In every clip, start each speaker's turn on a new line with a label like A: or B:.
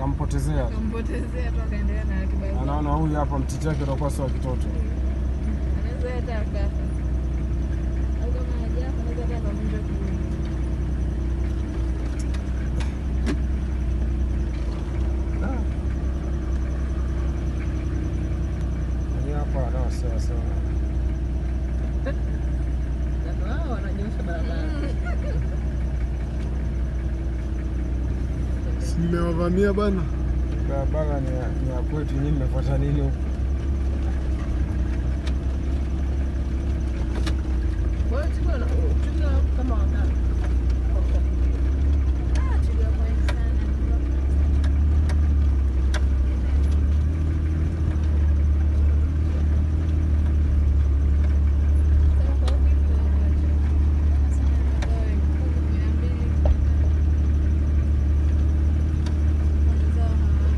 A: kampotezea.
B: kampotezea tu akaendelea na ratiba yake.
A: Anaona huyu hapa mtiti wake utakuwa sio wa kitoto.
B: Anaweza hata akafa. Au kama hajafa anaweza hata akavunjwa kiuno.
A: Ni hapa na sawa sawa.
C: Watu hao wananyosha barabara.
D: Si mmewavamia bana.
A: Barabara ni ya, ni ya kwetu, nyinyi mmefuata nini huku?
C: Kwa hiyo tuna tuna kama wangapi?
B: Ah, twiga wengi sana. Sasa kwa huku hivi wamoja. Sana wawe kumi, mia mbili. Wanazao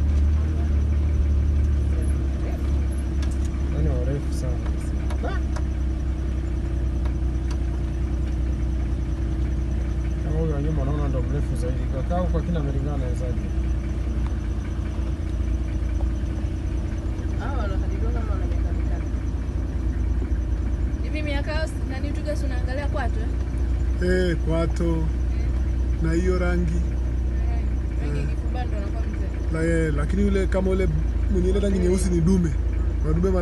B: hawa-
A: Yaani warefu sana. Kama huyu wa nyuma naona ndo mrefu zaidi. Kakaa huko akina amelingana nawezaje?
C: Hao wanakadiriwa kama wana miaka mitatu.
B: hivi miaka yao si- nani twiga si unaangalia kwato eh?
D: Eh, kwato na hiyo rangi
B: rangi
D: Eh.
B: ikifubaa ndo anakuwa mzee
D: la, eh, lakini yule kama ule mwenye ile rangi nyeusi ni dume. Madume